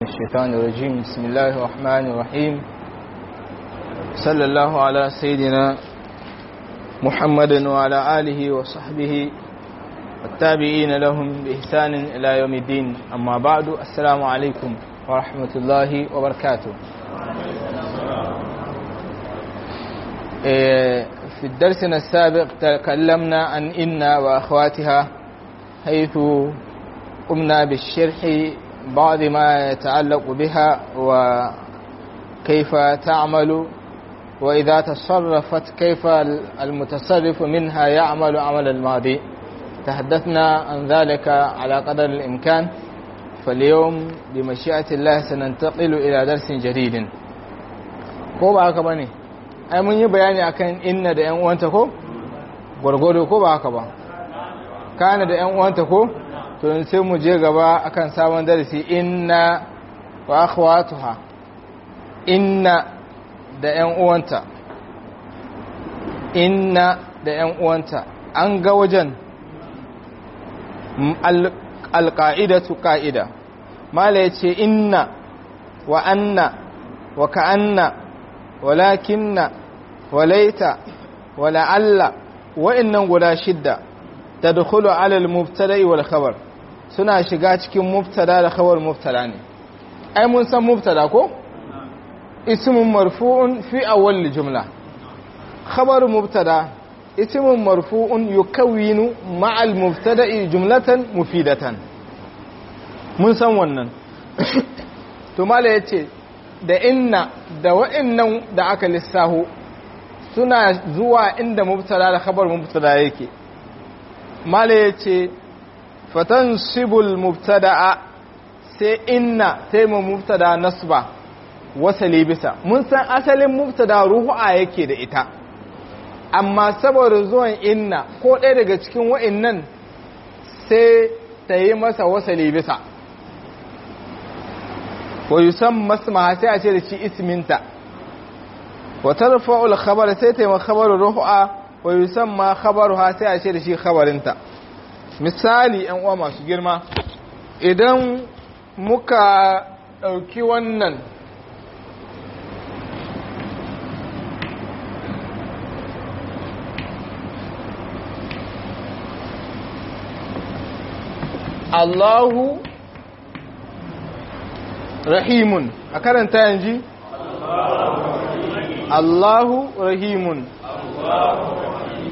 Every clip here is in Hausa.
الشيطان الرجيم بسم الله الرحمن الرحيم صلى الله على سيدنا محمد وعلى آله وصحبه والتابعين لهم بإحسان إلى يوم الدين أما بعد السلام عليكم ورحمة الله وبركاته في الدرس السابق تكلمنا عن إن وأخواتها حيث قمنا بالشرح بعض ما يتعلق بها وكيف تعمل وإذا تصرفت كيف المتصرف منها يعمل عمل الماضي تحدثنا عن ذلك على قدر الإمكان فاليوم بمشيئة الله سننتقل إلى درس جديد ko ba haka bane ai mun yi bayani akan inna da ƴan uwanta ko gurgudu ko ba haka ba kana da ƴan uwanta ko to sai mu je gaba akan sabon darasi inna wa akhwatuha inna da ƴan uwanta inna da ƴan uwanta an ga wajen alqa'idatu qa'ida mala yace inna wa anna wa ka'anna walakinna walaita wala'alla wa'annan guda shidda tadkhulu 'ala al-mubtada'i wal khabar suna shiga cikin mubtada da khabar mubtada ne ai mun san mubtada ko ismun marfu'un fi awwal jumla khabar mubtada ismun marfu'un yukawwinu ma'al mubtada'i jumlatan mufidatan mun san wannan to mala yace da inna da wa'annan da aka lissaho suna zuwa inda mubtada da khabar mubtada yake mala yace fatansibul mubtada'a sai inna sai mu mubtada nasba wasali bisa mun san asalin mubtada ruhu'a yake da ita amma saboda zuwan inna ko ɗaya daga cikin wa'innan sai ta yi masa wasali bisa wa yusamma ismaha sai a ce da shi isminta wa tarfa'ul khabar sai ta yi khabaru ruhu'a wa yusamma khabaruha sai a ce da shi khabarinta misali ‘yan uwa masu girma idan muka ɗauki wannan Allahu rahimun a karanta yanji Allahu rahimun Allahu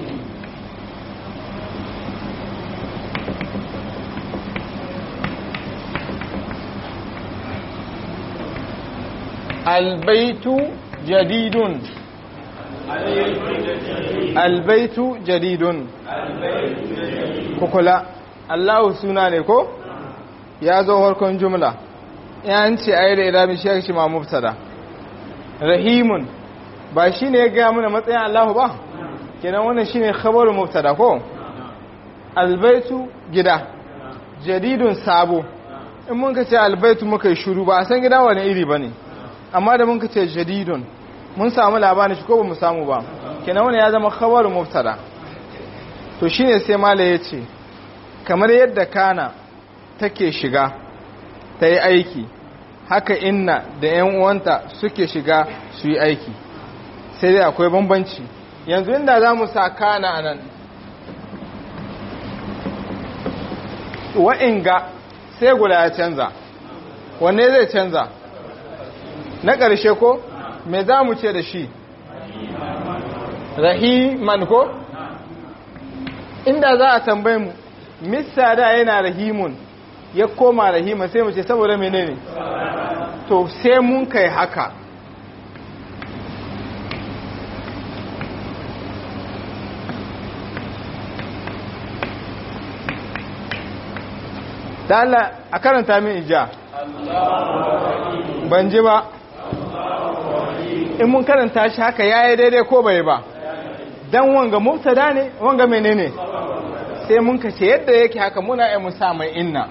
البيت جديد البيت جديد kukula Allah suna ne ko ya zo harkon jumla yan ce ayi da ilamin shi shi ma mubtada rahimun ba shine ya ga mana matsayin Allah ba kenan wannan shine khabaru mubtada ko albaitu gida jadidun sabo in mun ka ce albaitu muka yi shuru ba a san gida wani iri bane amma da mun ce jadidun mun samu labarin shi ko ba mu samu ba kenan wani ya zama khabaru mubtada to shine sai mala yace kamar yadda kana take shiga ta yi aiki haka inna da yan uwanta suke shiga su yi aiki sai dai akwai bambanci yanzu inda za mu sa kana anan wa'inga sai guda ya canza wanne zai canza na ƙarshe ko me za mu ce da shi rahiman ko inda za a tambaye mu mista da yana rahimun ya koma rahiman sai mu ce saboda menene to sai mun kai haka da Allah a karanta min ija ban ji ba in mun karanta shi haka ya yi daidai ko bai ba don wanga mubtada ne wanga menene sai mun kace yadda yake haka muna yi musa mai inna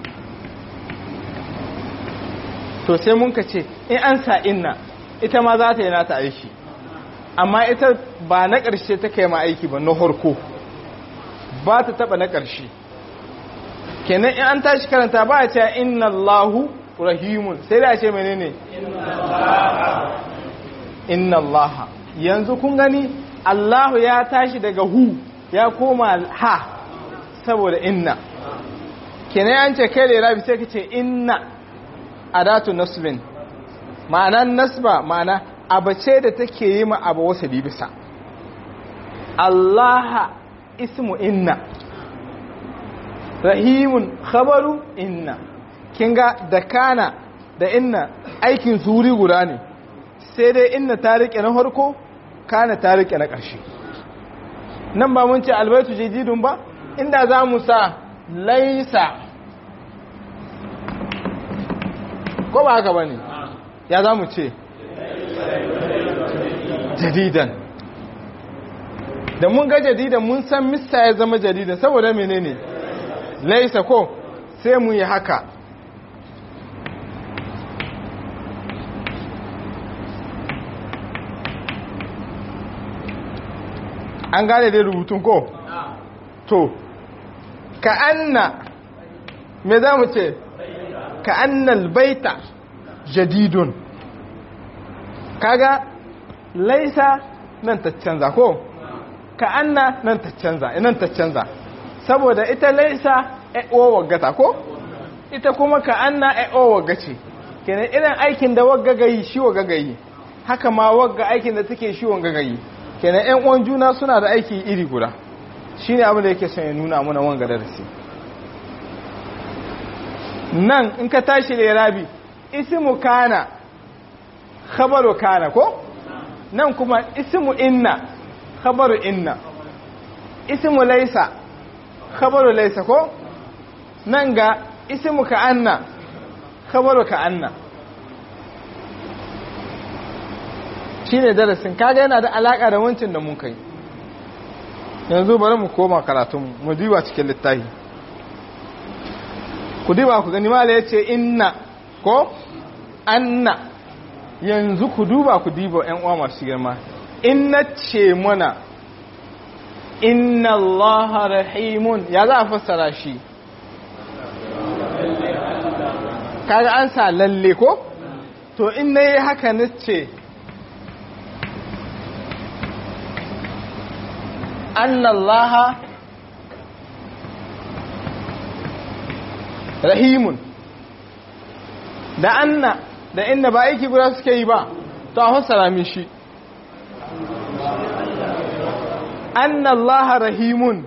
to sai mun kace in an sa inna ita ma za ta yi nata aiki amma ita ba na ƙarshe ta kai ma aiki ba na harko ba ta taba na ƙarshe kenan in an tashi karanta ba a cewa inna Allahu rahimun sai da ce menene inna allaha yanzu kun gani allahu ya tashi daga hu ya koma ha saboda inna kenan an ce kai rabi sai ka ce inna adatu nasbin ma'anan nasba ma'ana abace da take yi ma abu wasa bisa allaha ismu inna rahimun khabaru inna kinga da kana da inna aikin suri guda ne sai dai inna ta rike na farko kana ta rike na ƙarshe nan ba mun ce albaitu jadidun ba inda za mu sa laisa ko ba haka ba ne ya za mu ce jadidan da mun ga jadidan mun san mista ya zama jadidan saboda menene laisa ko sai mu yi haka an gane dai rubutun ko to ka anna me za mu ce ka annal baita jadidun kaga laisa nan ta canza ko ka anna nan ta canza nan ta canza saboda ita laisa o waggata ko ita kuma ka anna o wagga ce kenan irin aikin da wagga gayi shi wagga gayi haka ma wagga aikin da take shi wagga gayi kenan ƴan uwan juna suna da aiki iri guda shine abin da yake son ya nuna mana wanga darasi nan in ka tashi lirabi ismu kana khabaru kana ko nan kuma ismu inna khabaru inna ismu laisa khabaru laisa ko nan ga ismu ka anna khabaru ka anna shine darasin kaga yana da alaka da wancin da mun kai yanzu bari mu koma karatun mu diba cikin littafi ku diba ku gani mala yace inna ko anna yanzu ku duba ku diba ƴan uwa masu girma inna ce mana inna allaha rahimun ya za a fassara shi kaga an sa lalle ko to in nayi haka nace anna allaha rahimun da anna da inna ba aiki guda suke yi ba to a fassara min shi anna allaha rahimun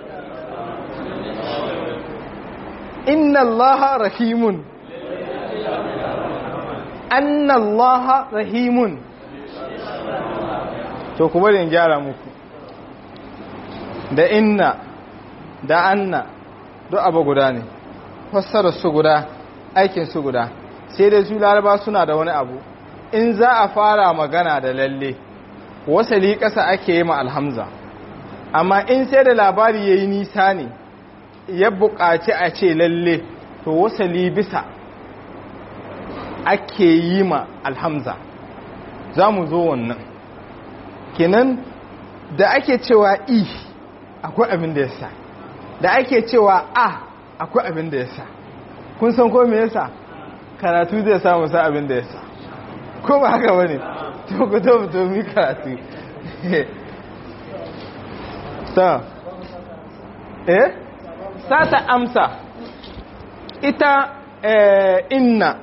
inna allaha rahimun anna allaha rahimun to kuma da gyara muku da inna da anna duk abu guda ne fassarar su guda aikin su guda sai dai su laraba suna da wani abu in za a fara magana da lalle wasali ƙasa ake yi ma alhamza amma in sai da labari ya yi nisa ne ya buƙaci a ce lalle to wasali bisa ake yi ma alhamza za mu zo wannan kenan da ake cewa i akwai abin da ya sa da ake cewa a akwai abin da ya sa kun san ko me yasa karatu zai samu sa abin da ya sa ko ba haka bane to ku to to mi karatu ta eh sata amsa ita eh, inna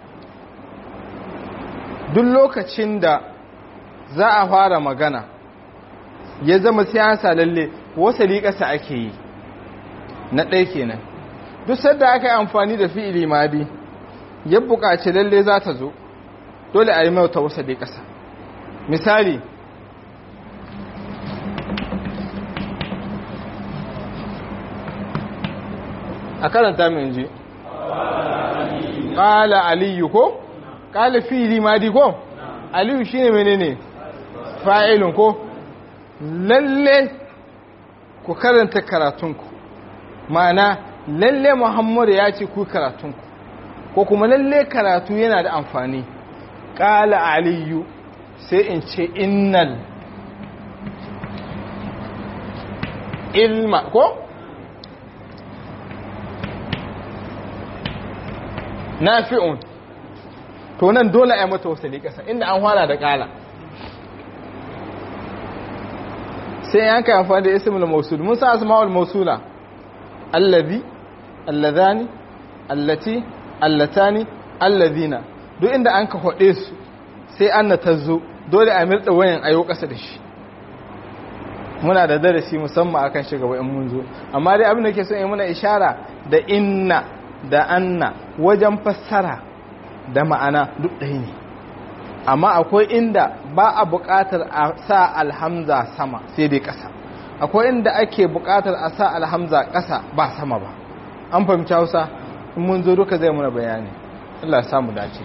duk lokacin da za a fara magana ya zama siyasa lalle wasali ƙasa ake yi na ɗaya kenan duk sadda aka yi amfani da fi'ili madi ya buƙaci lalle za ta zo dole a yi mauta wasali ƙasa misali a karanta min ji ƙala aliyu ko ƙala fi'ili madi ko aliyu shine menene fa'ilun ko lalle ku karanta karatunku ma'ana lalle muhammadu ya ce ku karatunku ko kuma lalle karatu yana da amfani ƙala aliyu sai in ce innal ilma ko nafi'un to nan dole a yi mata wasali ƙasa inda an hana da ƙala sai ya kai amfani da ismul mausul mun sa asma'ul mausula allazi allazani allati allatani allazina duk inda an ka hode su sai an na tazo dole a mirda wayan ayo ƙasa da shi muna da darasi musamman akan shi gaba in mun zo amma dai abin da ke son yi muna ishara da inna da anna wajen fassara da ma'ana duk ɗaya ne amma akwai inda ba a buƙatar a sa alhamza sama sai dai ƙasa akwai inda ake buƙatar a sa alhamza ƙasa ba sama ba an fahimci hausa in mun zo duka zai muna bayani Allah samu dace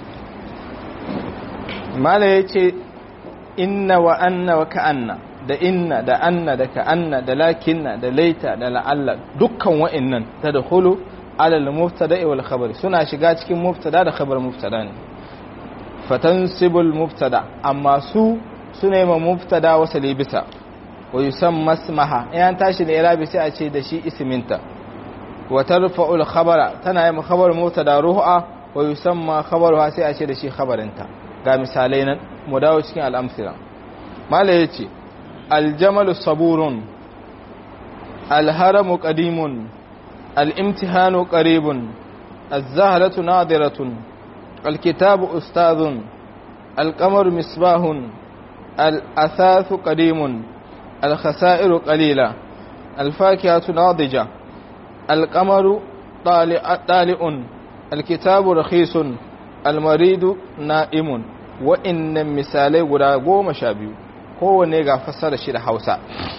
mala ya ce inna wa anna wa ka'anna da inna da anna da ka'anna da lakinna da laita da la'alla dukkan wa'annan ta da hulu alal mubtada wal khabar suna shiga cikin mubtada da khabar mubtada ne fatansibul mubtada amma su suna yi ma mubtada wasa libisa wa yusamma ismaha in tashi da irabi sai a ce da shi isminta wa tarfa'ul khabara tana yi ma khabar mubtada ruha wa yusamma khabaruha sai a ce da shi khabarinta ga misalai nan mu dawo cikin al'amsira mala yace aljamalu saburun alharamu qadimun الامتحان قريب الزهرة ناظرة الكتاب أستاذ القمر مصباح الأثاث قديم الخسائر قليلة الفاكهة ناضجة القمر طالع, طالع الكتاب رخيص المريض نائم وإن مثالي guda goma sha biyu kowane ga fassara shi da hausa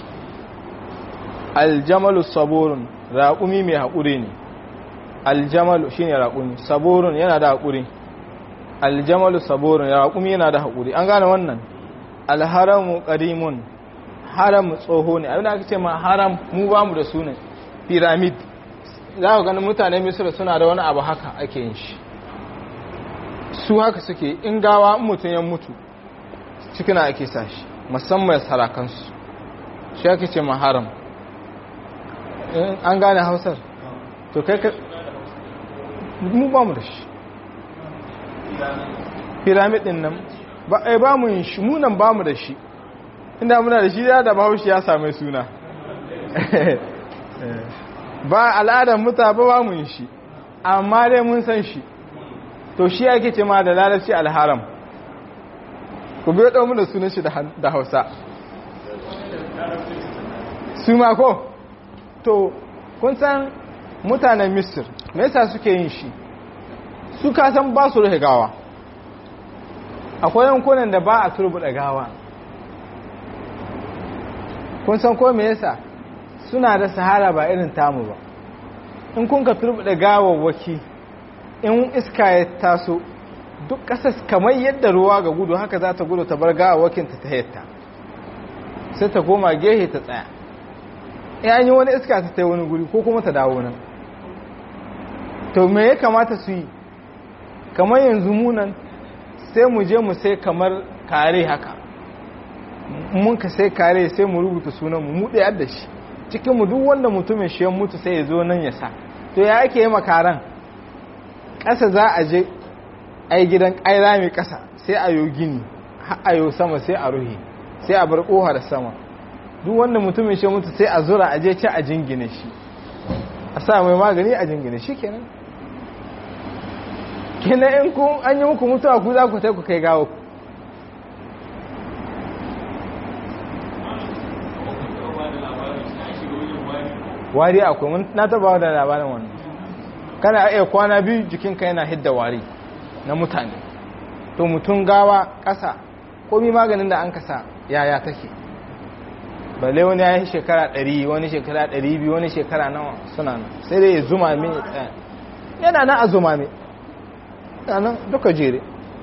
aljamalu saburun raƙumi mai haƙuri ne aljamalu shine raƙumi saburun yana da haƙuri aljamalu saburun raƙumi yana da haƙuri an gane wannan alharamu qadimun haram tsoho ne abin da aka ce ma haram mu ba mu da su ne pyramid za ka ganin mutane misira suna da wani abu haka ake yin shi su haka suke in gawa in mutum ya mutu cikina ake sa shi musamman sarakansu shi ake ce ma haram an gane hausar to kai ka mu ba mu da shi pyramid din nan ba ai ba mu yin shi mu nan ba mu da shi inda muna da shi ya da bahaushe ya same suna ba al'adar muta ba ba mu yin shi amma dai mun san shi to shi ake ce ma da larabci alharam ku biyo ɗau da sunan shi da hausa su ma ko to kun san mutanen misir me yasa suke yin shi su kasan ba su rufe gawa akwai yankunan da ba a turbuɗa gawa kun san ko me yasa suna da sahara ba irin tamu ba in kun ka turbuɗa gawawwaki in iska ya taso duk ƙasas kamar yadda ruwa ga gudu haka za ta gudu ta bar gawawwakinta ta yadda sai ta koma gehe ta tsaya ya yi wani iska ta tai wani guri ko kuma ta dawo nan to me ya kamata su yi kamar yanzu munan sai mu je mu sai kamar kare haka mun ka sai kare sai mu rubuta sunan mu mu ɗaya da shi cikin mu duk wanda mutumin shi ya mutu sai ya zo nan ya sa to ya ake yi makaran ƙasa za a je ai gidan ƙaira mai ƙasa sai a yo gini har a yo sama sai a ruhe sai a bar ƙohar sama duk wanda mutumin shi mutu sai a zura a je ci a jingine shi a sa mai magani a jingine shi kenan kenan in kun an yi muku mutuwa ku za ku ku kai gawo ku wari akwai mun na taba da labarin wannan kana iya kwana biyu jikinka yana hidda wari na mutane to mutum gawa ƙasa komi maganin da an kasa yaya take balle wani ya yi shekara 100 wani shekara 200 wani shekara nawa suna nan sai dai ya zuma min ya tsaya yana na a zuma min yana nan duka jere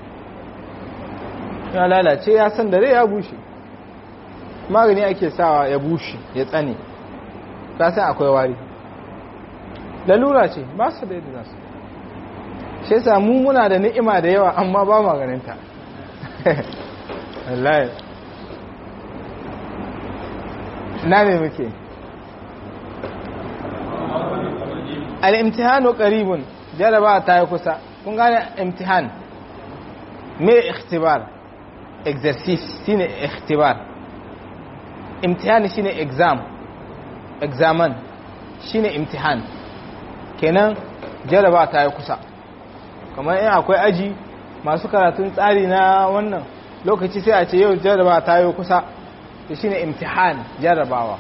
ya lalace ya san dare ya bushe magani ake sawa ya bushe ya tsane ta san akwai wari lalura ce ba su da yadda za su shi yasa mu muna da ni'ima da yawa amma ba maganinta wallahi na ne muke al'imtihanu qaribun jaraba ta yi kusa kun gane imtihan me ikhtibar exercise shine ikhtibar imtihan shine exam examen shine imtihan kenan jaraba ta yi kusa kamar in akwai aji masu karatun tsari na wannan lokaci sai a ce yau jaraba ta yi kusa da shine imtihan jarabawa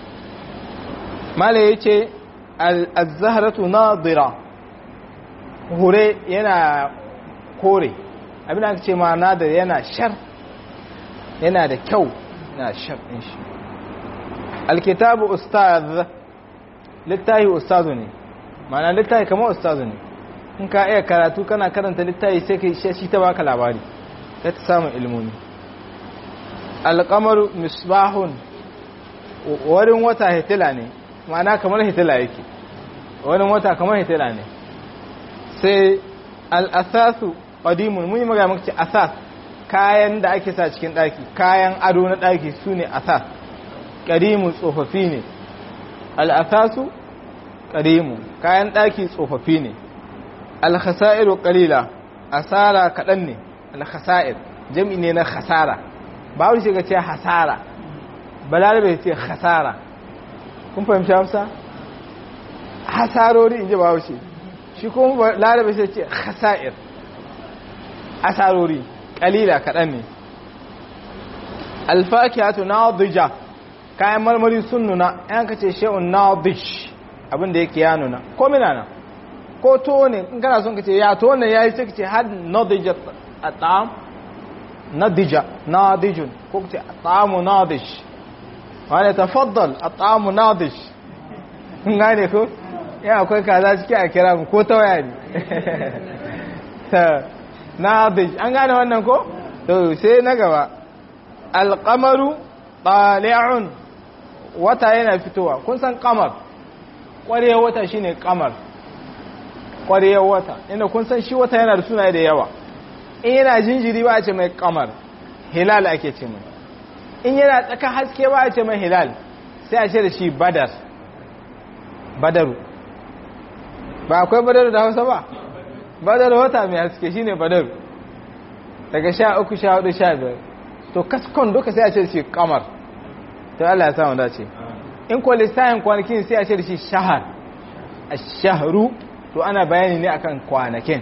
mala yace al-zahratu nadira hure yana kore abin da ce ma nadir yana shar yana da kyau yana shar din shi alkitabu ustaz littahi ustazu ne ma'ana littahi kamar ustazu ne in ka iya karatu kana karanta littahi sai kai shi ta baka labari ta ta samun ilmomi alƙamaru misbahun warin wata hitila ne ma'ana kamar hitila yake warin wata kamar hitila ne sai al'asasu ƙadimun mun yi magana maka asas kayan da ake sa cikin ɗaki kayan ado na ɗaki su ne asas ƙadimun tsofaffi ne al'asasu ƙadimun kayan ɗaki tsofaffi ne alhasa'iru ƙalila asara kaɗan ne alhasa'ir jam'i ne na hasara ba wani shiga ce hasara balarabe ce hasara kun fahimci hamsa hasarori in ji ba wuce shi kuma larabe sai ce hasa'ir asarori kalila kaɗan ne alfakiyatu nadija kayan marmari sun nuna yan ka ce she'un nadish abinda yake ya nuna ko mina na ko to ne in kana son ka ce ya to ne ya yi sai ka ce had nadija a ta'am nadija nadijun ko ka ce a ta'amu nadish wani tafaddal a ta'amu nadish kun gane ko ya akwai kaza ciki a kira mu ko ta waya ne nadij an gane wannan ko to sai na gaba alqamaru tali'un wata yana fitowa kun san qamar ƙwarewar wata shine qamar ƙwarewar wata inda kun san shi wata yana da sunaye da yawa in yana jinjiri ba a ce mai qamar hilal ake ce mai in yana tsaka haske ba a ce mai hilal sai a ce da shi badar badaru ba akwai badaru da hausa ba badar wata mai haske shine badar daga sha uku sha hudu sha biyar to kaskon duka sai a ce shi kamar to Allah ya samu dace in ko lissahin kwanakin sai a ce da shi shahar a shahru to ana bayani ne akan kwanakin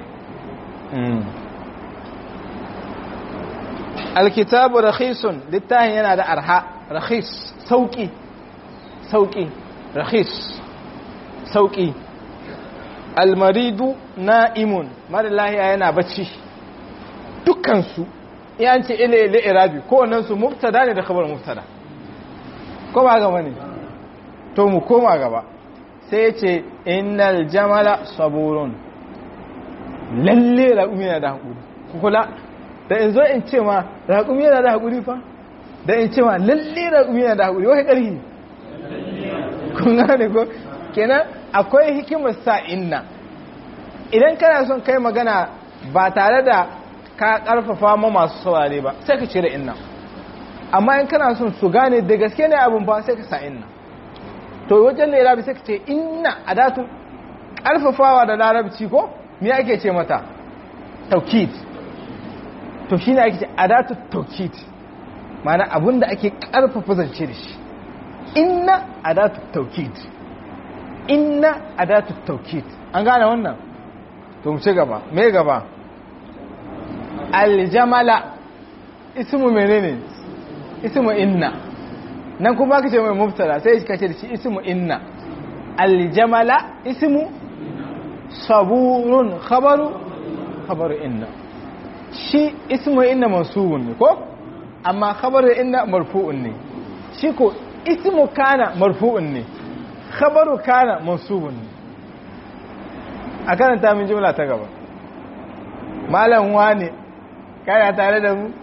alkitabu rakhisun littafin yana da arha rakhis sauki sauki rakhis sauki almaridu na'imun mara lahiya yana bacci dukkansu yan ce ile ile irabi kowannensu mubtada ne da khabar mubtada ko ba gaba ne to mu koma gaba sai ya ce innal jamala saburun lalle raƙumi yana da haƙuri kula da in zo in ce ma raƙumi yana da haƙuri fa da in ce ma lalle raƙumi yana da haƙuri wai ƙarfi kun gane ko kenan akwai hikimar sa inna idan kana son kai magana ba tare da ka karfafa ma masu saurare ba sai ka cire inna amma in kana son su gane da gaske ne abin ba sai ka sa inna to wajen da irabi sai ka ce inna adatu karfafawa da larabci ko me ake ce mata taukid to shine ake ce adatu taukid ma'ana abinda ake karfafa zance da shi inna adatu taukid inna adatu taukid an gane wannan to mu ci gaba me gaba aljamala ismu menene ismu inna nan kuma ka ce mai mubtada sai ka ce da shi ismu inna aljamala ismu saburun khabaru khabaru inna shi ismu inna mansubun ne ko amma khabaru inna marfu'un ne shi ko ismu kana marfu'un ne khabaru kana mansubun ne a karanta min jumla ta gaba malam wane kana tare da mu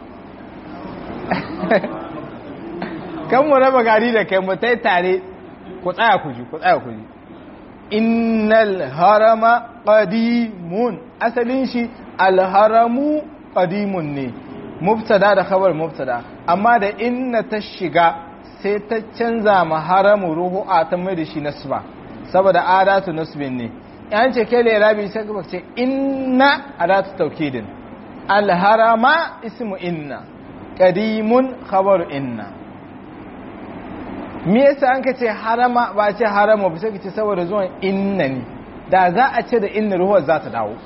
kan mu raba gari da kai mu tai tare ku tsaya ku ji ku tsaya ku ji innal harama qadimun asalin shi alharamu qadimun ne mubtada da khabar mubtada amma da inna ta shiga sai ta canza ma haramu ruhu'a ta mai da shi nasba saboda adatu nasbin ne yan ce ke lirabi sai ka ce inna adatu taukidin alharama ismu inna qadimun khabaru inna me yasa an ka ce harama ba ce harama ba sai ka ce saboda zuwan inna ne da za a ce da inna ruhuwar za ta dawo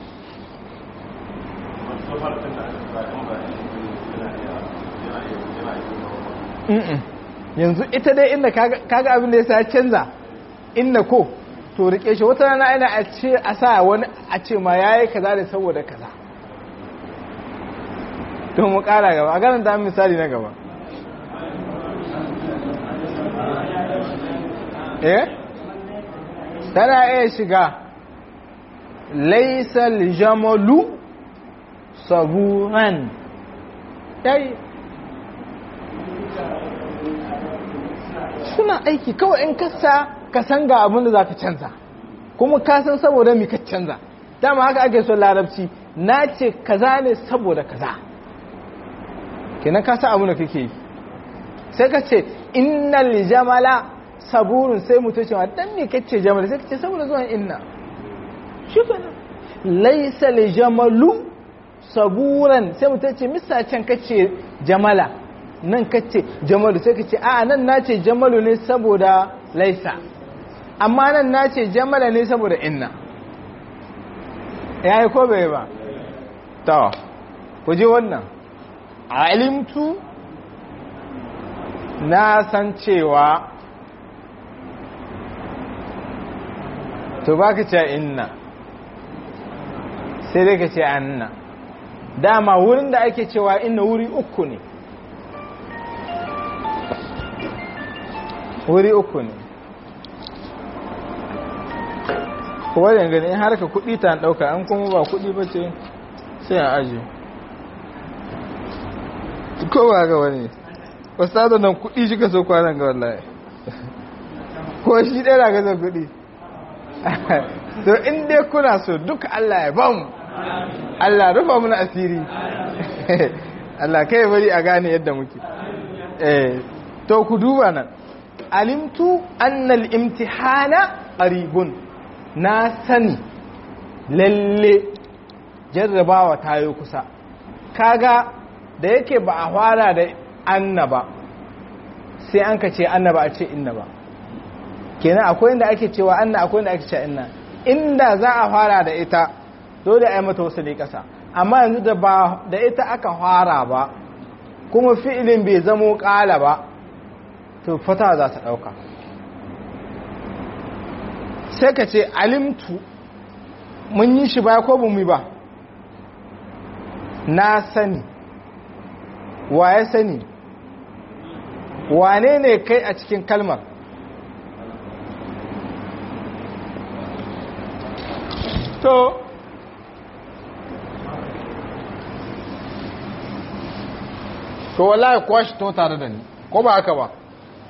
yanzu ita dai inda kaga abin da ya sa canza inda ko to rike shi wata rana ina a ce a sa wani a ce ma yayi kaza da saboda kaza to mu kara gaba a ganin da misali na gaba eh tana iya shiga laisal jamalu saburan yayi suna aiki kawai in kasa ka san ga abin da za ka canza kuma ka san saboda mi ka canza dama haka ake son larabci na ce kaza ne saboda kaza kenan ka san abin da kake yi sai ka ce innal jamala saburun sai mutum cewa dan me kace jamala sai ka ce saboda zuwan inna shi kenan laysa li jamalu saburan sai mutum ce misa can kace jamala nan kace jamalu sai kace a nan nace jamalu ne saboda laisa amma nan nace jamala ne saboda inna yayi ko bai ba to ku ji wannan alimtu na san cewa to baka ce inna sai dai ka ce anna dama wurin da ake cewa inna wuri uku ne wuri uku ne kowa da gani in harka kudi ta dauka an kuma ba kudi ba ce sai a aji kowa ga wani wasu nan kudi shi ka so kwanan ga wallahi ko shi ɗaya ga zan kudi to in dai kuna so duka Allah ya bamu Allah rufa muna asiri Allah kai bari a gane yadda muke eh to ku duba nan alimtu annal imtihana qaribun na sani lalle jarrabawa tayo kusa kaga da yake ba a fara da annaba sai an ka ce annaba a ce inna ba kenan akwai inda ake cewa anna akwai inda ake cewa inna inda za a fara da ita dole a yi mata wasu ne kasa amma yanzu da ba da ita aka fara ba kuma fi'ilin bai zamo kala ba to fata za ta ɗauka sai ka ce alimtu mun yi shi ba ko bumi ba na sani wa ya sani wane ne kai a cikin kalmar to to wallahi kuwa shi to tare da ni ko ba haka ba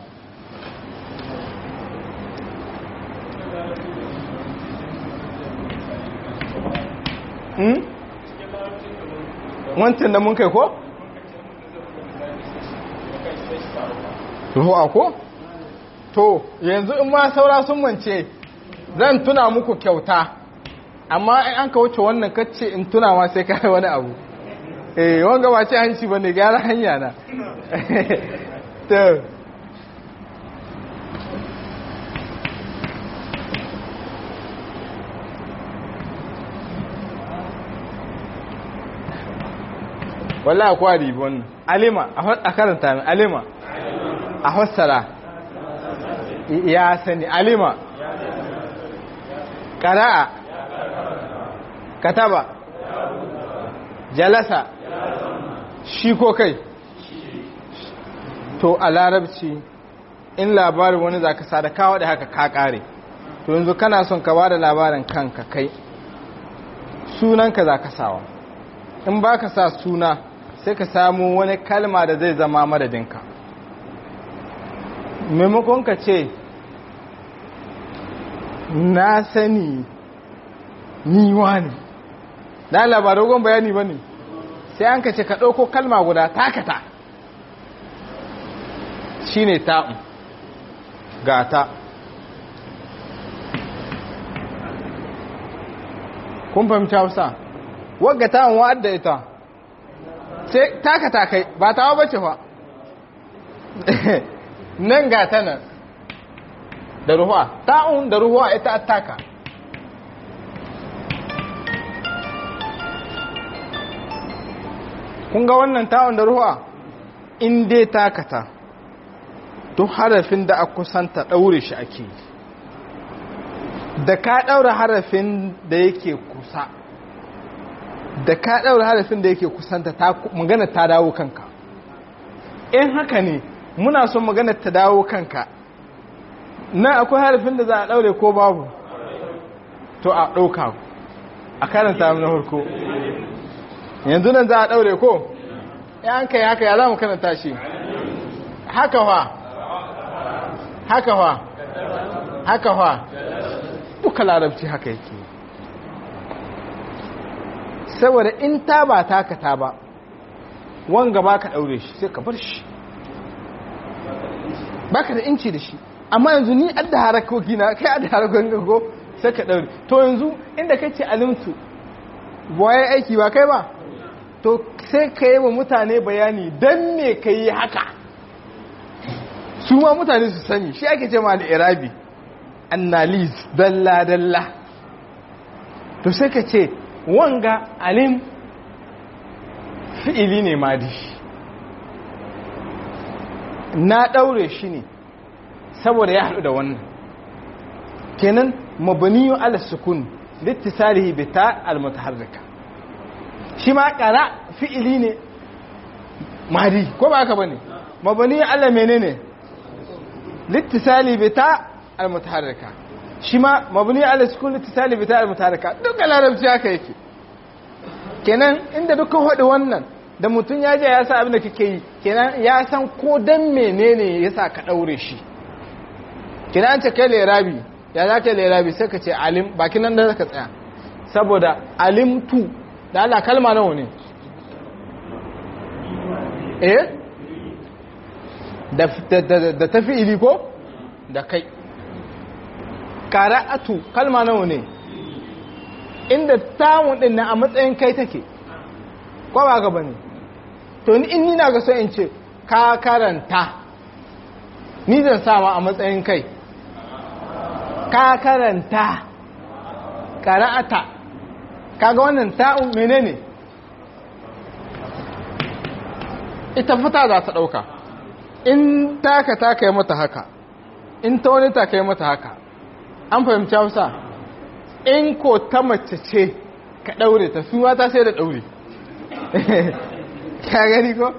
wancan da mun kai ko? ruwa ko? to yanzu in ma saura sun mance zan tuna muku kyauta amma in an ka wuce wannan kacce in tuna ma sai kai wani abu eh wanga ba ce hanci ba ne gyara hanya na to wallahi akwai ribon alima a karanta min alima a fassara ya sani alima ƙara'a kataba jalasa shi ko kai to a larabci in labarin wani za ka sada kawo da haka ka ƙare to yanzu kana son ka ba da labarin kanka kai sunanka za ka sawa in ba ka sa suna sai ka samu wani kalma da zai zama madadinka maimakon ka ce na sani niwa ne da labarogon bayani ba ne sai an ka ce ka ɗauko kalma guda takata shi ne ta'un gata kun fahimci hausa wagga ta'un wa'adda ita sai taka takai ba ta bace fa nan ga ta nan da ruhuwa ta'un da ruhuwa ita attaka kun ga wannan ta'un da ruhuwa in dai takata duk harafin da a kusanta ɗaure shi ake yi da ka ɗaura harafin da yake kusa da ka ɗaura harafin da yake kusanta magana ta dawo kanka in haka ne muna son magana ta dawo kanka na akwai harafin da za a ɗaure ko babu to a ɗauka a karanta na harko yanzu nan za a ɗaure ko ya an kai haka ya za mu karanta shi haka wa haka wa haka wa duka larabci haka yake saboda in ta ba taka ta ba wanga ba ka ɗaure shi sai ka bar shi ba ka da inci da shi amma yanzu ni adda harakoki na kai adda harakokin gago sai ka ɗaure to yanzu inda kai ce alimtu waye aiki ba kai ba to sai ka yi wa mutane bayani don me ka yi haka su ma mutane su sani shi ake ce ma al'irabi annalis dalla-dalla to sai ka ce wanga alim fi'ili ne madi na ɗaure shi ne saboda ya haɗu da wannan kenan mabaniyu ala sukun littisalihi bi ta almutaharrika shi ma ƙara fi'ili ne madi ko ba haka bane mabaniyu ala menene littisali bi ta almutaharrika shi ma mabni ala sukun littisali bi ta almutaharrika duka larabci haka yake kenan inda duka hudu wannan da mutum ya je ya sa abin da kake yi kenan ya san ko dan menene yasa ka daure shi kenan an ce kai lerabi ya za ka lerabi sai ka ce alim bakin nan da ka tsaya saboda alimtu da Allah kalma nawa ne eh da tafi ili ko da kai qara'atu kalma nawa ne inda tawun din na a matsayin kai take ko ba ga bane to ni in ni na ga so in ce ka karanta ni zan sama a matsayin kai ka karanta qara'ata kaga wannan ta'un menene ita fita za ta dauka in taka ta kai mata haka in ta wani ta kai mata haka an fahimci hausa in ko ta mace ce ka daure ta su ta sai da daure ka gani ko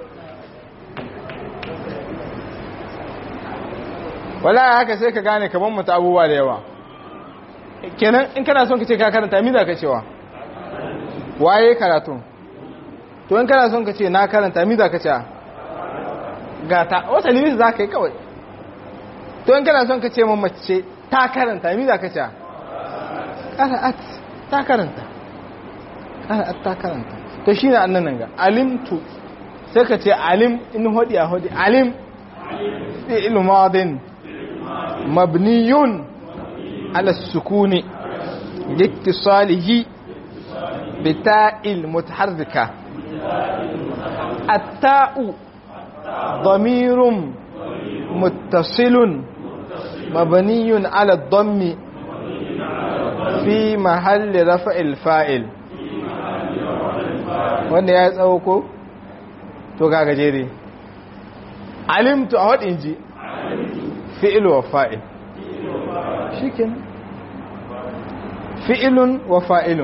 wala haka sai ka gane kaman mata abubuwa da yawa kenan in kana son ka ce ka karanta mi za ka cewa waye karatu to in kana son ka ce na karanta mi za ka cewa gata wata limit za ka yi kawai to in kana son ka ce mace ta karanta mi za ka ce ƙara'at ta karanta ƙara'at ta karanta to shi ne annan nan ga alimtu sai ka ce alim in hodi a hodi alim fi ilmadin mabniyun ala sukuni liktisalihi bita'il mutaharrika التاء ضمير متصل مبني على الضم في محل رفع الفاعل wanda ya tsawo ko to ga gajere alimtu a wadin ji fi'il wa fa'il shikin fi'ilun wa fa'ilun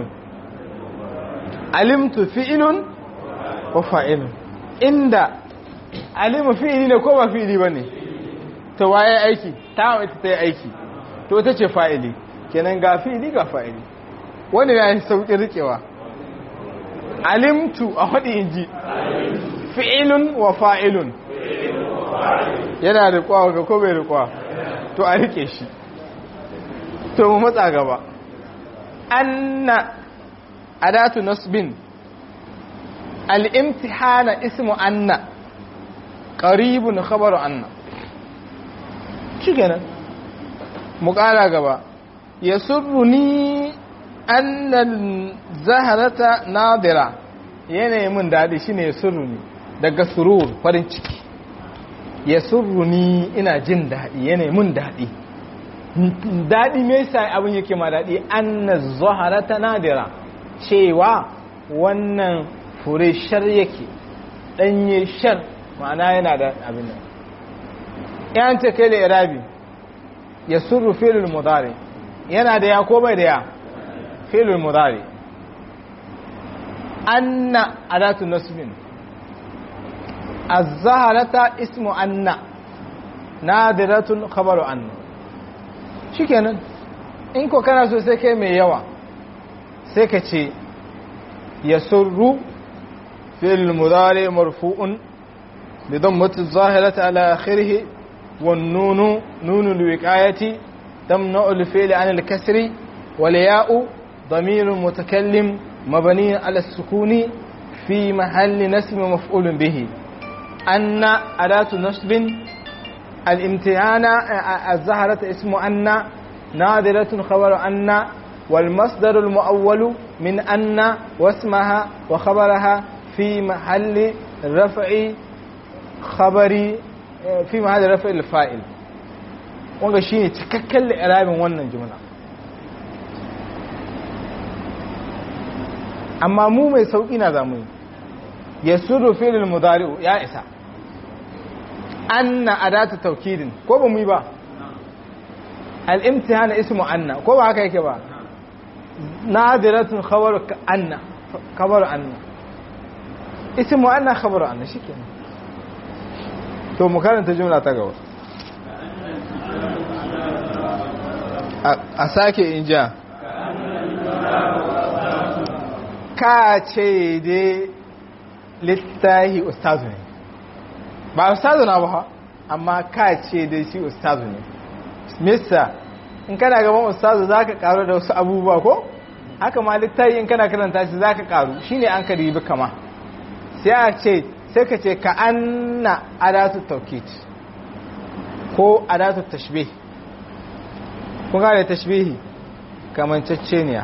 alimtu fi'ilun wa fa'ilun inda alimu fi'ili ne ko ba fi'ili ba ne to waye aiki ta ita ta yi aiki to ita ce fa'ili kenan ga fi'ili ga fa'ili wani ya yi sauƙin riƙewa alimtu a haɗi inji fi'ilun wa fa'ilun yana riƙwa ga ko bai riƙwa to a riƙe shi to mu matsa gaba anna adatu nasbin al'imtihana ismu anna ƙaribun khabaru anna shi kenan mu ƙara gaba ya surru ni annan zaharata nadira yanayi mun daɗi shine ya surruni daga surur farin ciki ya surruni ina jin daɗi yanayi mun daɗi daɗi me yasa abin yake ma daɗi annan zaharata nadira cewa wannan fure shar yake ɗanye shar ma'ana yana da abin nan yan ta kai da irabi ya surru filin mudari yana da ya ko bai da ya filin mudari anna adatu nasbin az-zaharata ismu anna nadiratun khabaru anna shikenan in ko kana so sai kai mai yawa sai ka ce yasurru fil mudari marfu'un bi dammati az-zahirati ala akhirih wan nunu nunu al-wiqayati tamna'u al-fi'l 'an al-kasri wal ya'u ضمير متكلم مبني على السكون في محل نسب مفعول به أن أداة نصب الامتحان الزهرة اسم أن نادرة خبر أن والمصدر المؤول من أن واسمها وخبرها في محل رفع خبر في محل رفع الفائل wanga shine cikakken li'irabin wannan jumla amma mu mai sauƙi na zamu yi ya suru filin mudari'u ya isa anna adatu taukidin ko ba mu yi ba al'imtihana ismu anna ko ba haka yake ba nadiratun khabaru anna khabaru anna ismu anna khabaru anna shikenan to mu karanta jumla ta gaba a sake inja ka ce dai littahi ustazu ne ba ustazu na ba amma ka ce dai shi ustazu ne mista in kana gaban ustazu za ka karu da wasu abubuwa ko haka ma littahi in kana karanta shi za ka karu shi ne an ka ribi kama sai a ce sai ka ce ka anna adatu taukit ko adatu tashbih kun gane tashbihi kamanceceniya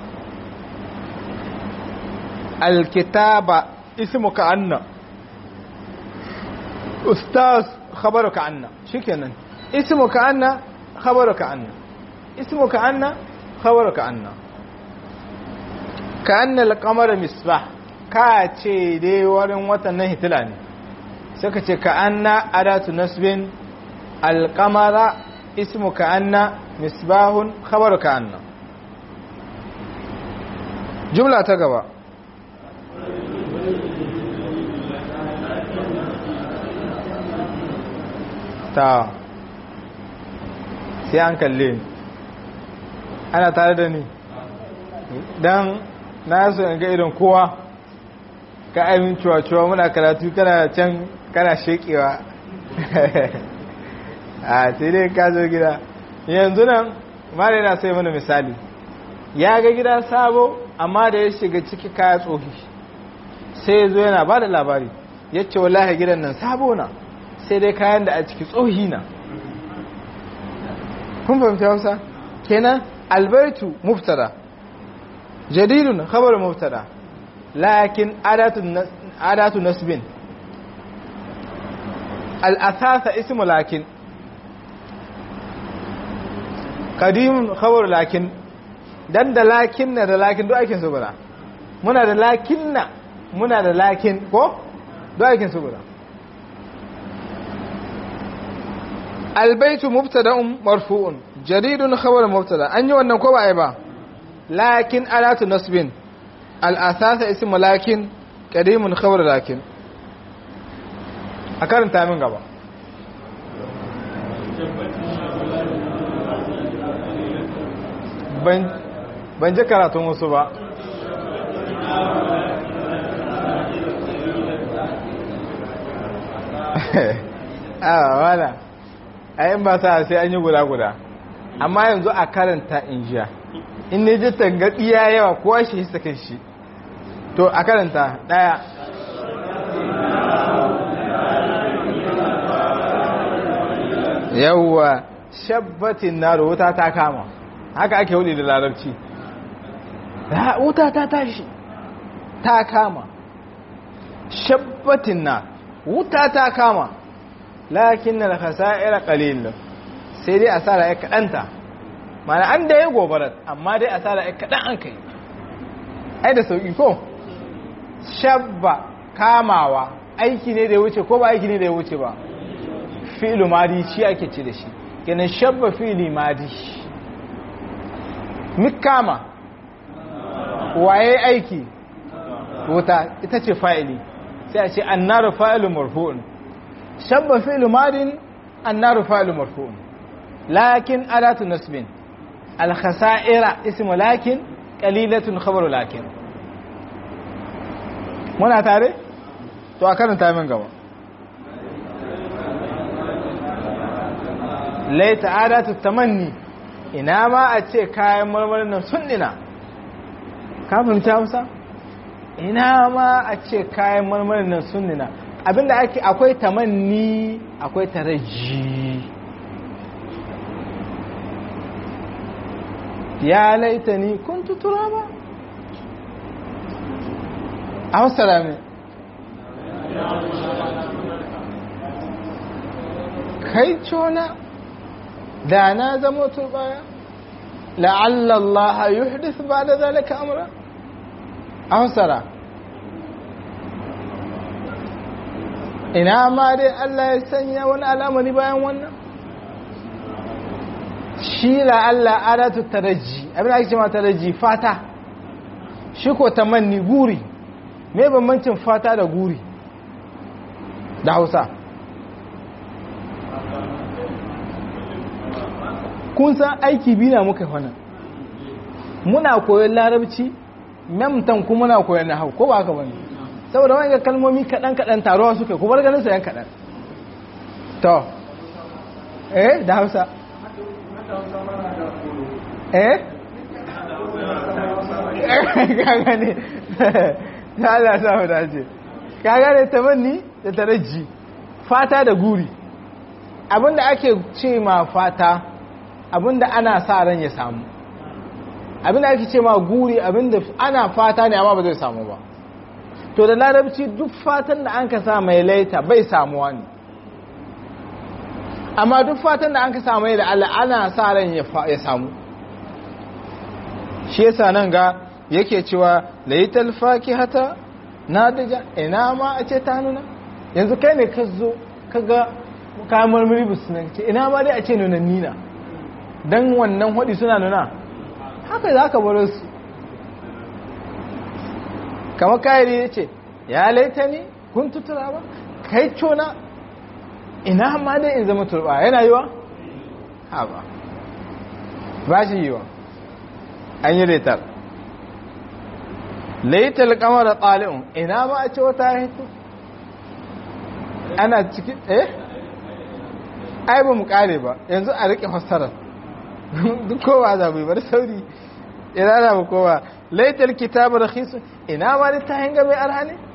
الكتابة اسمك عنا أستاذ خبرك عنا شكرا اسمك عنا خبرك عنا اسمك عنا خبرك عنا كأن القمر مصباح كاتشي دي ورن وطن نهي تلاني سكتي كأن أداة نسب القمر اسمك عنا مصباح خبرك عنا جملة تقبأ ta sai an kalle ni ana tare da ni don na so in ga irin kowa ka aimin cuwa-cuwa muna karatu kana can kana shekewa a sai dai ka zo gida yanzu nan mara yana sai mana misali ya ga gida sabo amma da ya shiga ciki kaya tsohi sai ya zo yana ba da labari ya ce wallahi gidan nan sabo na sai dai kayan da a ciki tsohi na kun fahimta hausa kenan albaitu muftada jadidun khabar muftada lakin adatu nasbin al'asasa ismu lakin kadimun khabar lakin dan da lakin na da lakin duk aikin su guda muna da lakin na muna da lakin ko duk aikin su guda albaitu mubtada'un marfu'un jaridun khabar mubtada an yi wannan ko ba ai ba lakin alatu nasbin al-asasa ismu lakin qadimun khabar lakin a karanta min gaba ban ban ji karatun wasu ba a wala ayin ba sa sai an yi guda-guda amma yanzu a karanta in jiya in ne ji tangaɗi ya yawa kowa shi hisa kai shi to a karanta ɗaya yawwa shabbatin na wuta ta kama haka ake wuli da larabci da wuta ta tashi ta kama shabbatin na wuta ta kama lakin na khasa'ira qalil sai dai asara ya kadanta mana an da ya gobarar amma dai asara ya kadan an kai ai da sauki ko shabba kamawa aiki ne da ya wuce ko ba aiki ne da ya wuce ba fi'lu madi shi ake ce da shi kenan shabba fi'li madi mikama waye aiki wuta ita ce fa'ili sai a ce annaru fa'ilu marfu'un shabba fi'lu madin annaru fa'ilu marfu'un lakin adatu nasbin al-khasa'ira ismu lakin qalilatun khabaru lakin muna tare to a karanta min gaba laita adatu tamanni ina ma a ce kayan marmarin nan sun dina ka fahimci hausa ina ma a ce kayan marmarin nan sun dina abinda ake akwai tamanni akwai taraji ya laita ni kun tutura ba a hausa rami kai cona da na zama turbaya la'allallaha yuhdith ba da zalika amra a hausara ina ma dai Allah ya sanya wani alamari bayan wannan shi la'alla adatu taraji abin da ake ce ma taraji fata shi ko tamanni guri me bambancin fata da guri da hausa kun san aiki biyu na muka hana muna koyon larabci memtan kuma muna koyon na hau ko ba haka bane saboda wani kalmomi kaɗan-kaɗan taruwa suka kuma ganin su yan kaɗan to eh da hausa eh kaga ne ta Allah sa mu dace kaga ne tamanni da taraji fata da guri abinda ake ce ma fata abinda ana sa ran ya samu abinda ake ce ma guri abinda ana fata ne amma ba zai samu ba to da larabci duk fatan da an ka sa mai laita bai samuwa ne amma duk fatan da an ka sa mai da Allah ana sa ran ya samu shi yasa nan ga yake cewa laital fakihata nadija ina ma a ce ta nuna yanzu kai ne ka zo ka ga kayan marmari bisu nan ce ina ma dai a ce nuna nina don wannan hudi suna nuna haka za ka baro su kama kayari ya ce ya laita ne kun tutura ba kai cona ina ma dai in zama turba yana yiwa? ha ba ba shi yiwa an yi laitar laitar kamar ɗali'un ina ma a ce wata haitu ana cikin eh ai ba mu kare ba yanzu a riƙe fassarar duk kowa za mu yi bar sauri ina za mu kowa laitar kitabar rakhisu ina ma ta hanga mai arha ne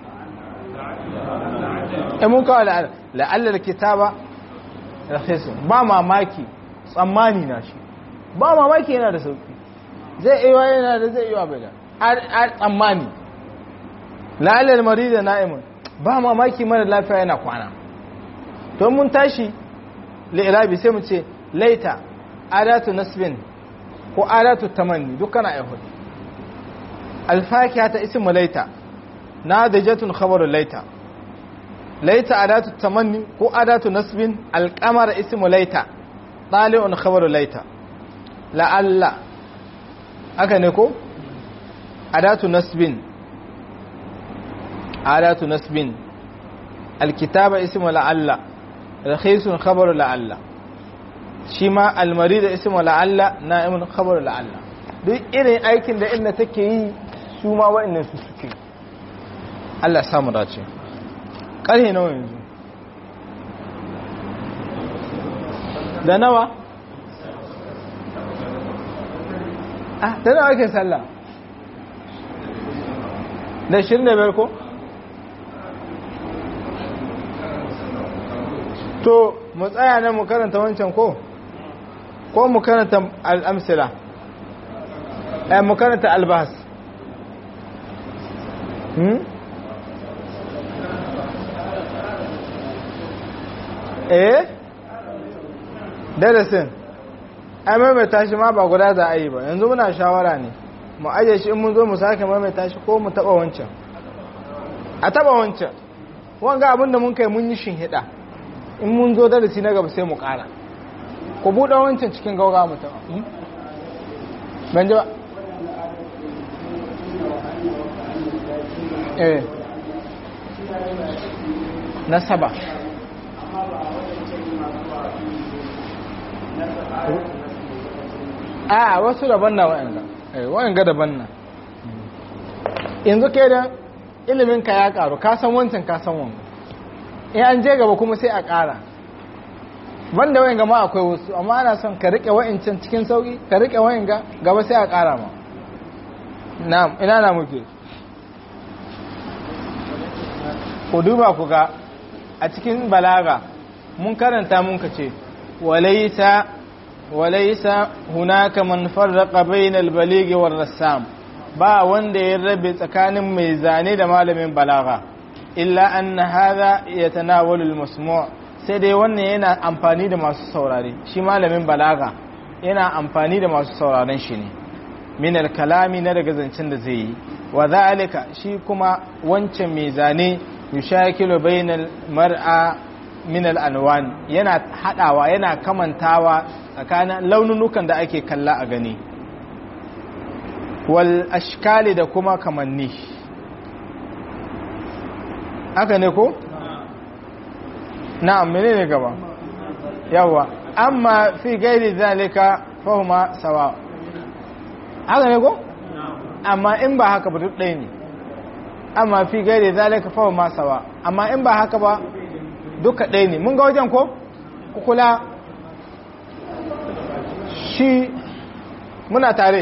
e mun kawo la'allar kitaba rakhisu ba mamaki tsammani na shi ba mamaki yana da sauki zai iya yana da zai iya bai da a tsammani la'allar marida na'imun ba mamaki mara lafiya yana kwana to mun tashi li'irabi sai mu ce laita adatu nasbin ko adatu tamanni dukkan ayyuhud alfakiha ta ismu laita nadijatun khabaru laita laita adatu tamanni ko adatu nasbin alqamara ismu laita tali'un khabaru laita la'alla haka ne ko adatu nasbin adatu nasbin alkitaba ismu la'alla rakhisun khabaru la'alla shi ma almari da ismu la'alla na'imun khabaru la'alla duk irin aikin da inda take yi su ma wa'annan su suke Allah samu dace ƙarhe nawa yanzu da nawa ah da nawa ake sallah da shirin da biyar ko to mu tsaya nan mu karanta wancan ko ko mu karanta al'amsila eh mu karanta albas hmm? eh darasin ai maimaita shi ma ba guda za a yi ba yanzu muna shawara ne mu aje shi in mun zo mu sake maimaita shi ko mu taba wancan a taba wancan wanga abinda mun kai mun yi shinhida in mun zo darasi na gaba sai mu kara ku buɗe wancan cikin gauga mu taba ban ji ba eh na saba a wasu daban na wa'anga wa'anga daban na yanzu ke da iliminka ya karu ka san wancan ka san wanga in an je gaba kuma sai a kara banda wa'anga ma akwai wasu amma ana son ka rike wa'ancan cikin sauki ka rike wa'anga gaba sai a kara ma na'am ina na muke ku duba ku ga a cikin balaga mun karanta mun ka ce walaisa walaisa hunaka man farraqa bainal balighi war rassam ba wanda ya rabe tsakanin mai zane da malamin balaga illa anna hadha yatanawalu al-masmu' sai dai wannan yana amfani da masu saurare shi malamin balaga yana amfani da masu sauraren shi ne min al-kalami na daga zancen da zai yi wa zalika shi kuma wancan mai zane yushakilu bainal mar'a min al-anwan yana hadawa yana kamantawa tsakanin laununukan da ake kalla a gani wal ashkali da kuma kamanni haka ne ko na'am menene gaba yawa amma fi gairi zalika fahuma sawa haka ne ko amma in ba haka ba duk ɗaya ne amma fi gairi zalika fahuma sawa amma in ba haka ba duka ɗaya ne mun ga wajen ko kula shi muna tare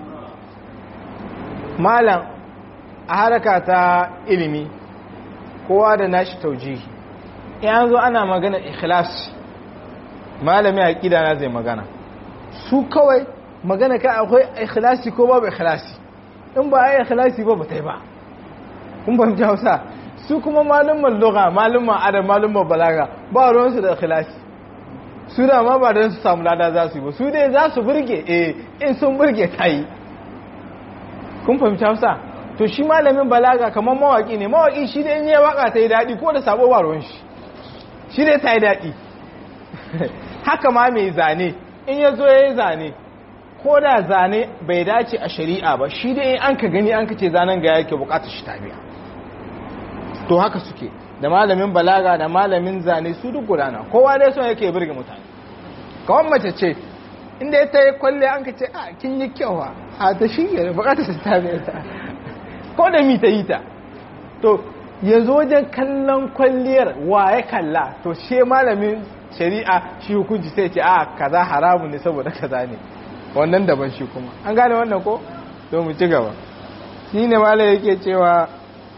malam a haraka ta ilimi kowa da nashi taujihi in zo ana magana ikhlas malami a ƙida na zai magana su kawai magana ka akwai ikhlasi ko babu ikhlasi in ba a yi ikhlasi ba ba ta yi ba kun fahimci hausa su kuma malumman lugha malumman adam malumman balaga ba ruwansu da ikhlasi su da ma ba don su samu lada za su yi ba su dai za su burge eh in sun burge ta yi kun fahimci hausa to shi malamin balaga kamar mawaki ne mawaki shi dai in yi waka ta yi daɗi ko da sabo ba ruwan shi shi dai ta yi daɗi haka ma mai zane in ya zo ya yi zane ko da zane bai dace a shari'a ba shi dai an ka gani an ka ce zanen ga yake bukatar shi tabiya to haka suke da malamin balaga da malamin zane su duk gudana kowa dai son yake birge mutane kawai mace ce inda ya ta yi kwalle an ka ce a kin yi kyau a ta shi ne bukatar shi tabiya ta ko da mi ta yi ta to ya zo wajen kallon kwalliyar wa ya kalla to she malamin shari'a shi hukunci sai ce a kaza haramun ne saboda kaza ne wannan daban shi kuma an gane wannan ko to mu ci gaba shi ne malam yake cewa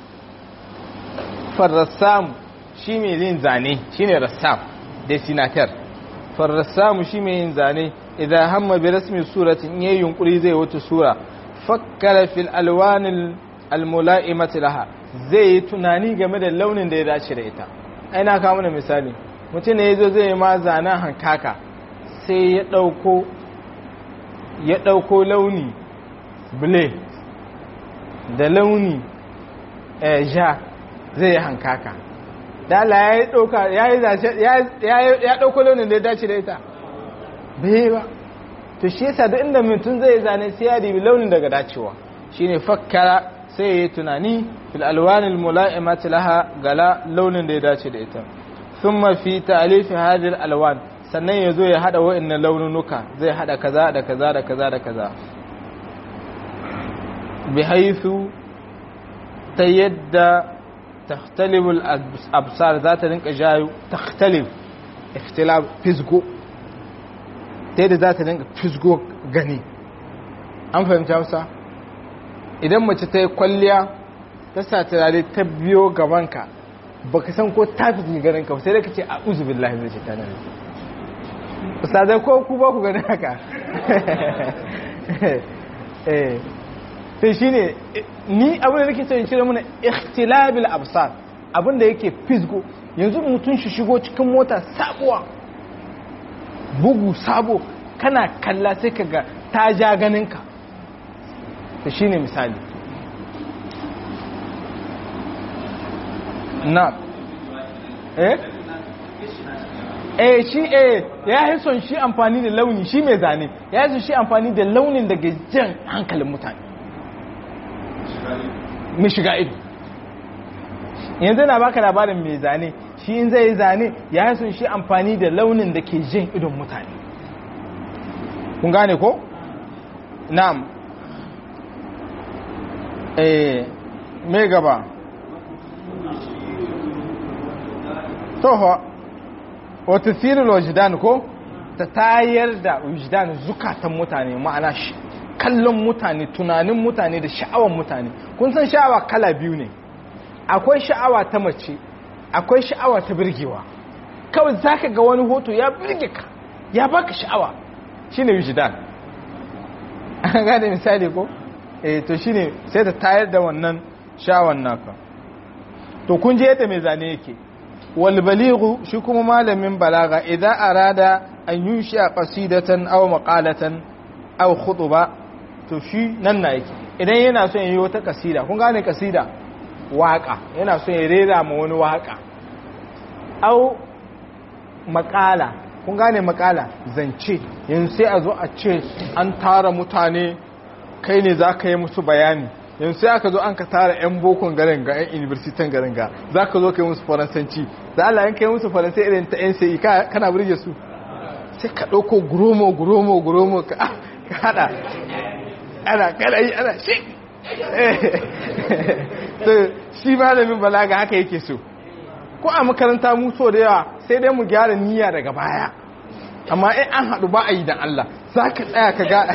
farrassam shi mai yin zane shi ne rassam destinatar farrassam shi mai yin zane idan hamma bi rasmi suratin yayin yunkuri zai wata sura fakkara fil alwanil almula'imati laha zai yi tunani game da launin da ya dace da ita aina kawo mana misali mutum ne yazo zai ma zanen hankaka sai ya dauko ya dauko launi ble da launi ja zai yi hankaka da Allah ya dauka ya yi ya dauko launin da ya dace da ita bai ba to shi yasa duk inda mutum zai zane sai ya dibi launin daga dacewa shine fakkara sai yi tunani fil alwanil mula'imati laha gala launin da ya dace da ita thumma fi ta'lif hadhihi alwan sannan yazo ya hada wa'annan laununuka zai hada kaza da kaza da kaza da kaza bihaythu ta yadda takhtalifu al-absar za ta rinka jayo takhtalif ikhtilaf fisgo ta yadda za ta rinka fisgo gani an fahimta Hausa idan mace ta yi kwalliya ta sa turare ta biyo gabanka ba ka san ko ta fi ganin ka sai da ka ce a uzubin lahi zai ce ta nan ustazai ko ku ba ku gani haka sai shine ni abin da nake so in cire mana ikhtilabil absar abin da yake fisgo yanzu mutum shi shigo cikin mota sabuwa bugu sabo kana kalla sai ka ga ta ja ganinka ta shi ne misali na eh eh shi eh ya yi son shi amfani da launi shi mai zane ya yi son shi amfani da launin daga jan hankalin mutane mai shiga ido yanzu na baka labarin mai zane shi in zai zane ya yi son shi amfani da launin da ke jan idon mutane kun gane ko? na'am eh me gaba toho wata siril wajidan ko ta tayar da wajidan zukatan mutane ma'ana shi kallon mutane tunanin mutane da sha'awar mutane kun san sha'awa kala biyu ne akwai sha'awa ta mace akwai sha'awa ta birgewa kawai zaka ga wani hoto ya birge ka ya baka sha'awa shine wajidan an gane misali ko eh to shine sai ta tayar da wannan sha'awan naka to kun je yadda mai zane yake wal balighu shi kuma malamin balaga idan arada an yushi qasidatan aw maqalatan aw khutba to shi nan na yake idan yana son yi wata kasida kun gane kasida waka yana son ya rera ma wani waka aw maqala kun gane makala zance yanzu sai a zo a ce an tara mutane kai ne za ka yi musu bayani yanzu sai aka zo an ka tara 'yan bokon garin ga 'yan universitan garin ga za ka zo ka yi musu faransanci za Allah yan kai musu faransai irin ta 'yan sai kana burge su sai ka ɗauko guromo guromo guromo ka haɗa ana kada yi ana shi shi malamin balaga haka yake so ko a makaranta mu so da yawa sai dai mu gyara niyya daga baya amma in an haɗu ba a yi da Allah za ka tsaya ka ga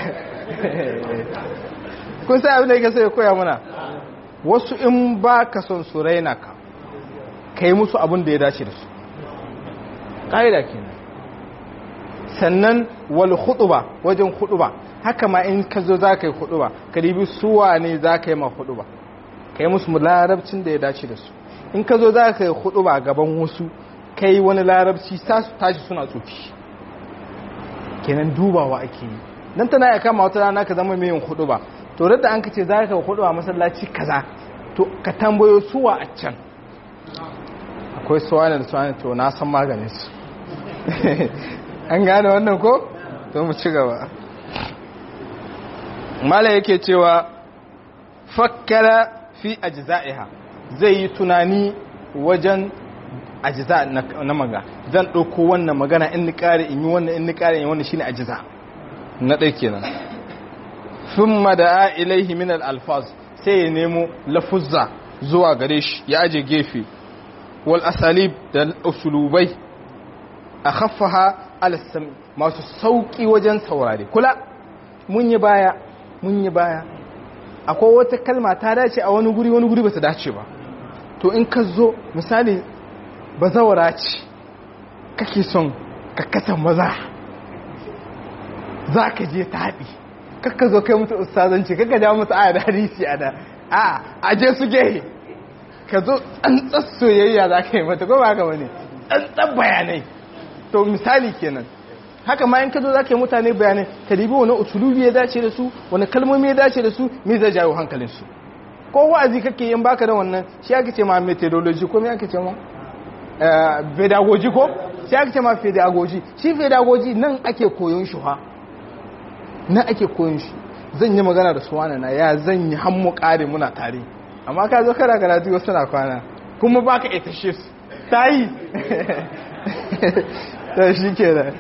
kun sai abin da yake sai ya koya mana wasu in ba ka son su raina ka ka yi musu abin da ya dace da su ƙa'ida kenan sannan wal huɗuba wajen huɗuba haka ma in ka zo za ka yi huɗuba ka ribi suwa ne za ka yi ma huɗuba ka yi musu larabcin da ya dace da su in ka zo za ka yi huɗuba gaban wasu ka yi wani larabci sa su tashi suna tsoki kenan dubawa ake yi nan tana ya kama wata rana ka zama mai yin huɗuba to da an ka ce za ka huɗuba masallaci kaza to ka tambayo suwa a can akwai suwa da suwa to na san maganin su an gane wannan ko to mu ci gaba mala yake cewa fakkara fi ajza'iha zai yi tunani wajen ajza na maga zan ɗauko wannan magana in ni ƙare in yi wannan in ni ƙare in yi wannan shine ajza na ɗai kenan thumma da'a ilaihi min al-alfaz sai ya nemo lafuzza zuwa gare shi ya aje gefe wal asalib da usulubai akhaffaha al-sam masu sauki wajen saurare kula mun yi baya mun yi baya akwai wata kalma ta dace a wani guri wani guri ba ta dace ba to in ka zo misali bazawara ce kake son ka kasa maza za ka je taɗi kakka zo kai mutu ustazanci kakka ja mutu aya da hadisi a da a aje su gehe ka zo tsantsar soyayya za ka yi mata ko ba ka wani tsantsar bayanai to misali kenan haka ma in ka zo za ka yi mutane bayanai ka ribi wani usulubi ya dace da su wani kalmomi ya dace da su me zai jawo hankalinsu ko wa'azi kake yin baka da wannan shi ake ce ma methodology ko me ake ce ma pedagogy ko shi ake ce ma pedagogy shi pedagogy nan ake koyon shi ha nan ake koyon shi zan yi magana da su wani na ya zan yi hammu kare muna tare amma ka zo kana karatu wasu na kwana kuma baka ita shi su ta yi ta shi ke da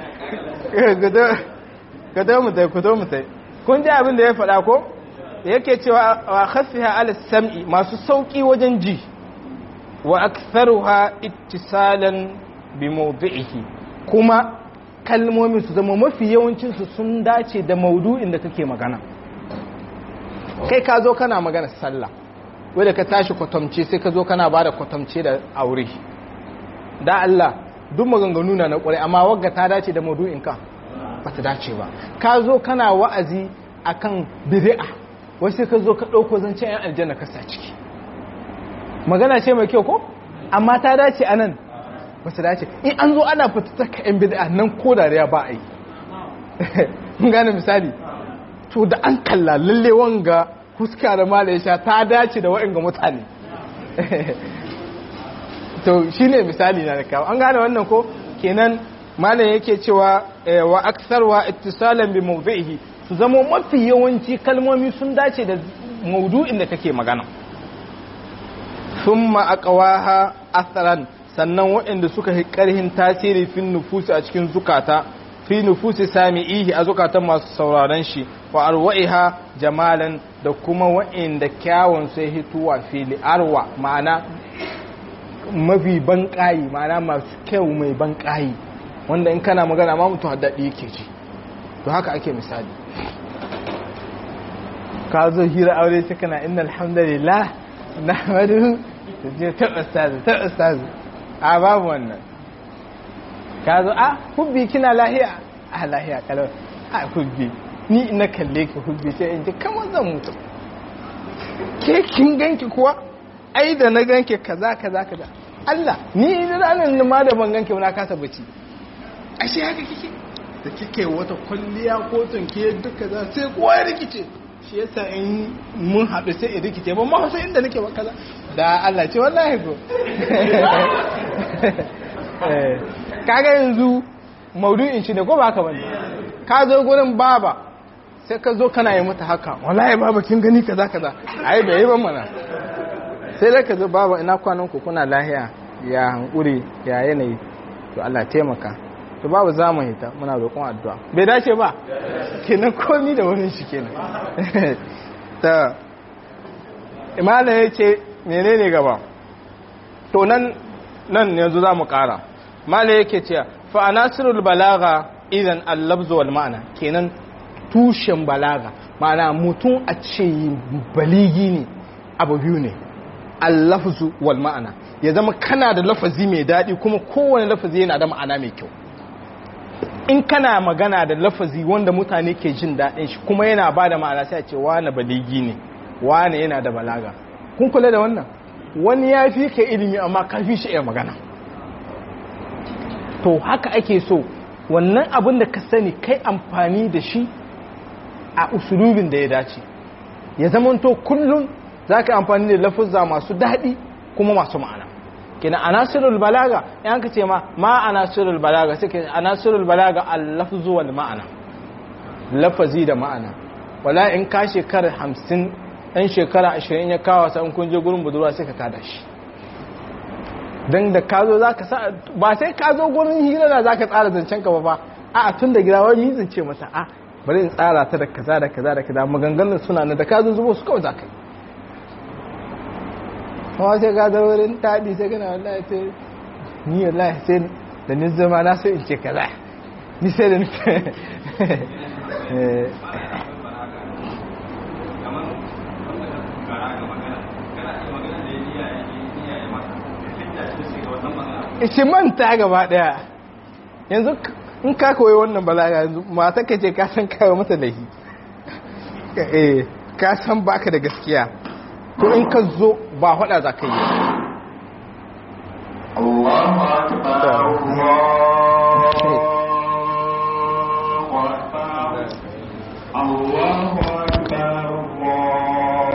gado mutai kudo mutai kun ji abin da ya faɗa ko yake cewa wa khaffiha ala sam'i masu sauki wajen ji wa aktharuha ittisalan bi mawdi'ihi kuma kalmomin su zama mafi yawancin su sun dace da maudu'in da kake magana kai ka zo kana magana sallah wanda ka tashi kwatamce sai ka zo kana bada kwatamce da aure da Allah duk maganganu na na kwarai amma wagga ta dace da maudu'in ka ba ta dace ba ka zo kana wa'azi akan bid'a wasu sai ka zo ka ɗauko zancen yan aljanna ka sa ciki magana ce mai kyau ko amma ta dace a nan ba su dace in an zo ana fitattaka yan bid'a nan ko dariya ba a yi mun gane misali to da an kalla lalle wanga huska da mala ya sha ta dace da wa'in ga mutane to shi ne misali na da kawo an gane wannan ko kenan malam yake cewa wa aksarwa ittisalan bi mawdihi su zama mafi yawanci kalmomi sun dace da maudu'in da kake magana thumma aqwaha asaran sannan waɗanda suka yi ƙarhin tasiri fin nufusi a cikin zukata fi nufusi sami'ihi a zukatan masu sauraron shi wa arwa'iha jamalan da kuma waɗanda kyawun sai hituwa fili arwa ma'ana mafi ban ƙayi ma'ana masu kyau mai ban ƙayi wanda in kana magana ma mutu haddadi yake ce to haka ake misali ka zo hira aure ce kana inna alhamdulillah na madu ta je ta ustazu ta ustazu a babu wannan ka zo a hubbi kina lahiya a lahiya kalau a hubbi ni ina kalle ki hubbi sai in ji kamar zan mutu ke kin ganki kuwa ai da na ganki kaza kaza kaza Allah ni ranar ma da ban ganki na kasa bacci ashe haka kike da kike wata kwalliya ko tunke duka za sai kowa ya rikice shi yasa in mun haɗu sai in rikice ban ma sai inda nake ba kaza da Allah ce wallahi ko kaga yanzu maudu'in shi ne ko ba haka bane ka zo gurin baba sai ka zo kana yi mata haka wallahi baba kin gani kaza kaza ai bai yi ban mana sai da ka zo baba ina kwanan ku kuna lahiya ya hankuri ya yanayi to Allah taimaka to babu za mu hita muna roƙon addu'a bai dace ba kenan komi da wurin shi kenan ta imala ya ce menene gaba to nan nan yanzu za mu ƙara mala yake ce fa anasirul balaga idan allabzu wal ma'ana kenan tushen balaga ma'ana mutum a ce baligi ne abu biyu ne allafzu wal ma'ana ya zama kana da lafazi mai daɗi kuma kowane lafazi yana da ma'ana mai kyau in kana magana da lafazi wanda mutane ke jin daɗin shi kuma yana ba da ma'ana sai a ce wane baligi ne wane yana da balaga kun kula da wannan wani ya fi ka ilimi amma ka fi shi iya magana to haka ake so wannan abin da ka sani kai amfani da shi a usulubin da ya dace ya zamanto kullum za ka amfani da lafuzza masu daɗi kuma masu ma'ana kina anasirul balaga yan ka ce ma ma anasirul balaga sai ke anasirul balaga al-lafzu wal ma'ana lafazi da ma'ana wala in ka shekara 50 ɗan shekara 20 ya kawo sa in kun je gurin budurwa sai ka kada shi dan da ka zo zaka sa ba sai ka zo gurin hira da zaka tsara zancen ka ba ba a tun da gida wani mizin ce masa a bari in tsara ta da kaza da kaza da kaza maganganun suna na da ka zo zubo su kawai zaka yi kuma sai ka zama wurin taɗi sai gana wallahi sai ni wallahi sai da ni zama na so in ce kaza ni sai da nufi ishi manta gaba daya yanzu in ka koyi wannan balaga yanzu mata ka ce ka san kawo mata lahi eh ka san baka da gaskiya to in ka zo ba hada za ka yi الله أكبر الله